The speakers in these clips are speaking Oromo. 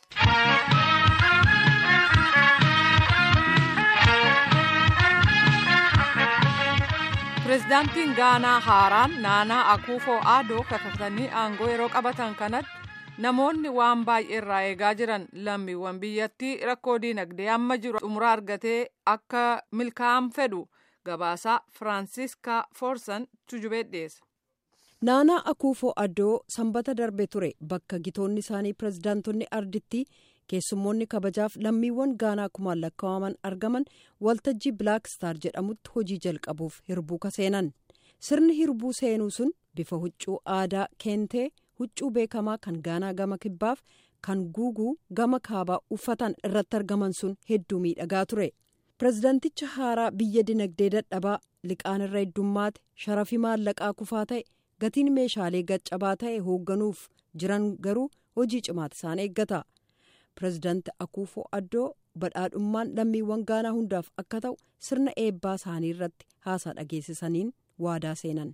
pireezidaantiin gaanaa haaraan naanaa akuufoo aadoo kakatanii aangoo yeroo qabatan kanatti namoonni waan baay'ee irraa eegaa jiran lammiiwwan biyyattii rakkoo diinagdee amma jiru xumura argatee akka milkaa'an fedhu gabaasaa firaansiiskaa foorsan tujubee dhiyeessa. naanaa akuufoo aadoo sanbata darbe ture bakka gitoonni isaanii pireezidaantonni arditti keessummoonni kabajaaf lammiiwwan gaanaa kumaan lakkaa'aman argaman waltajjii bilaak star jedhamutti hojii jalqabuuf hirbuu seenan sirni hirbuu seenuu sun bifa huccuu aadaa keentee huccuu beekamaa kan gaanaa gama kibbaaf kan guuguu gama kaabaa uffatan irratti argaman sun hedduu miidhagaa ture pireezidaanticha haaraa biyya dinagdee dadhabaa liqaan irra heddummaate sharafii maallaqaa kufaa ta'e gatiin meeshaalee gaccabaa ta'e hoogganuuf jiran garuu hojii cimaata isaan eeggata. pireezidaanti akuufoo addoo badhaadhummaan lammiiwwan gaanaa hundaaf akka ta'u sirna eebbaa isaanii irratti haasaa dhageessisaniin waadaa seenan.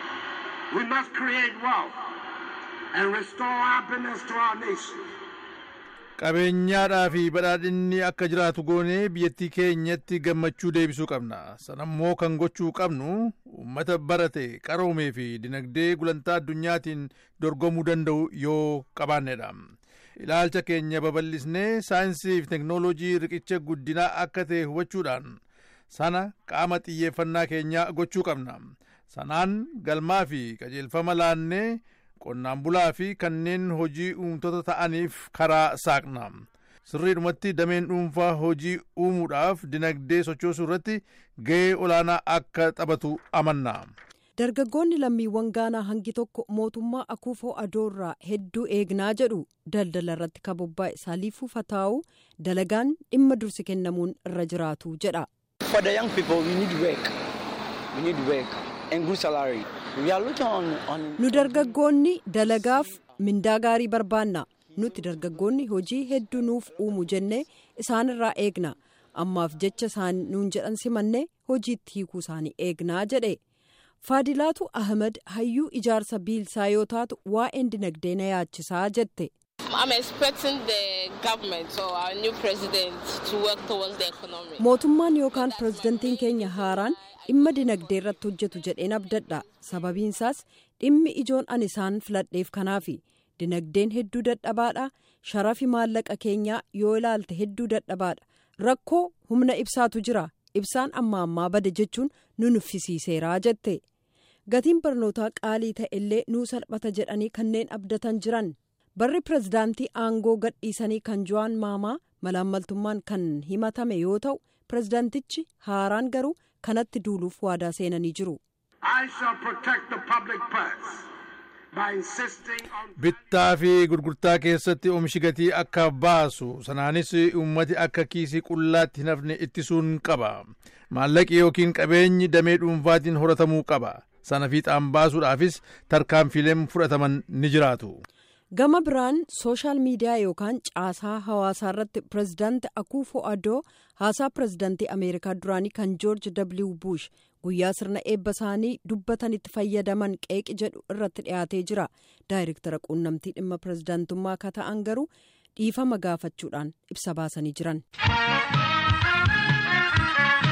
qabeenyaadhaa fi badhaadhinni akka jiraatu goonee biyyattii keenyatti gammachuu deebisuu qabna sanammoo kan gochuu qabnu uummata barate qaroomee fi dinagdee gulantaa addunyaatiin dorgomuu danda'u yoo qabaannedha. ilaalcha keenya babal'isnee saayinsii fi teknoolojii riqicha guddinaa akka ta'e hubachuudhaan sana qaama xiyyeeffannaa keenyaa gochuu qabna sanaan galmaa fi qajeelfama laannee qonnaan bulaa fi kanneen hojii uumtoota ta'aniif karaa saaqna sirriidhumatti dameen dhuunfaa hojii uumuudhaaf dinagdee sochoosuu irratti ga'ee olaanaa akka taphatu amanna. dargaggoonni lammiiwwan gaanaa hangi tokko mootummaa akuufoo adoorraa hedduu eegnaa jedhu daldala irratti kabobbaa isaaliifuu fataa'u dalagaan dhimma dursi kennamuun irra jiraatu jedha. nu dargaggoonni dalagaaf mindaa gaarii barbaanna nuti dargaggoonni hojii hedduu nuuf uumu jennee isaanirraa eegna ammaaf jecha isaan nuun jedhan simannee hojiitti hiikuu isaanii eegnaa jedhe. faadilaatu ahmed hayyuu ijaarsa biilsaa yoo taatu waa'een dinagdee na yaachisaa jette. mootummaan yookaan pireezidantiin keenya haaraan dhimma dinagdee irratti hojjetu jedheen abdadha sababiinsaas dhimmi ijoon ani isaan filadheef kanaafi dinagdeen hedduu dadhabaadha sharafi maallaqa keenyaa yoo ilaalte hedduu dadhabaadha rakkoo humna ibsaatu jira ibsaan amma ammaa bade jechuun nu nuffisiiseeraa jette. gatiin barnootaa qaalii ta'e illee nuu salphata jedhanii kanneen abdatan jiran barri pireezidaantii aangoo gadhiisanii kan ju'aan maamaa malaammaltummaan kan himatame yoo ta'u pireezidaantichi haaraan garuu kanatti duuluuf waadaa seenanii jiru. bittaa fi gurgurtaa keessatti oomishi gatii akka baasu sanaanis uummati akka kiisii qullaatti hin hafne ittisuun qaba maallaqi yookiin qabeenyi damee dhuunfaatiin horatamuu qaba. sana fiixaan baasuudhaafis tarkaanfiileen fudhataman ni jiraatu. gama biraan sooshaal miidiyaa yookaan caasaa hawaasaa irratti pireezidaanti akuufo adoo haasaa pireezidaantii ameerikaa duraanii kan joorji w bush guyyaa sirna eebba isaanii dubbatanitti fayyadaman qeeqi jedhu irratti dhiyaatee jira daayirektara quunnamtii dhimma pireezidaantummaa akka ta'an garuu dhiifama gaafachuudhaan ibsa baasanii jiran.